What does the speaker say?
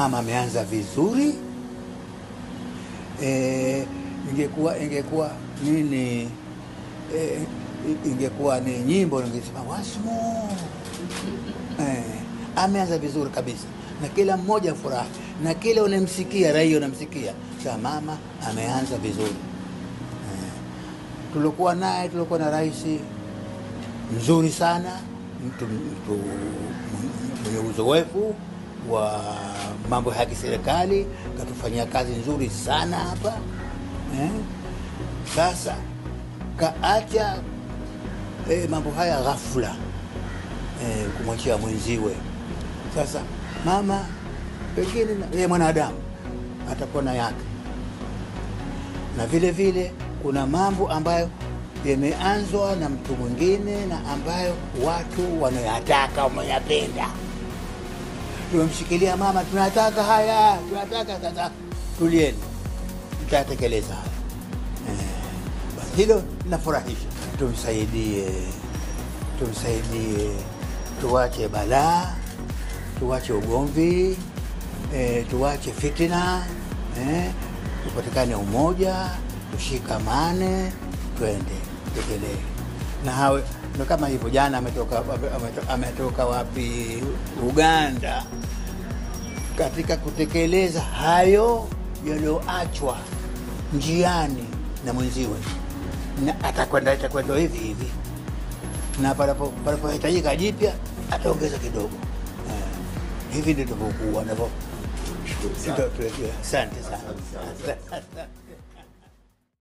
mama ameanza vizuri e, ingekuwa ingekuwa nini e, ingekuwa ni nyimbo ningesema wasmo e, ameanza vizuri kabisa na kila mmoja furahi na kila unamsikia raia unamsikia sa mama ameanza vizuri e, tulikuwa naye tulikuwa na rais mzuri sana mtu, mtu mwenye uzoefu wa mambo ya kiserikali, katufanyia kazi nzuri sana hapa eh. Sasa kaacha eh, mambo haya ghafula eh, kumwachia mwenziwe. Sasa mama pengine yeye mwanadamu atakuwa na yake, na vile vile kuna mambo ambayo yameanzwa na mtu mwingine na ambayo watu wanayataka wameyapenda. Tumemshikilia mama, tunataka haya, tunataka sasa, tulieni, tutatekeleza haya. Eh, basi hilo linafurahisha. Tumsaidie, tumsaidie, tuwache balaa, tuwache ugomvi, eh, tuwache fitina, eh, tupatikane umoja, tushikamane, twende tekelee na hawe ndo kama hivyo. Jana ametoka, ametoka, ametoka wapi? Uganda, katika kutekeleza hayo yaliyoachwa njiani na mwenziwe, na atakwenda atakwenda hivi hivi, na panapo- panapohitajika jipya ataongeza kidogo. Eh, hivi ndivyo ndivyokuwa navyo. Asante sana.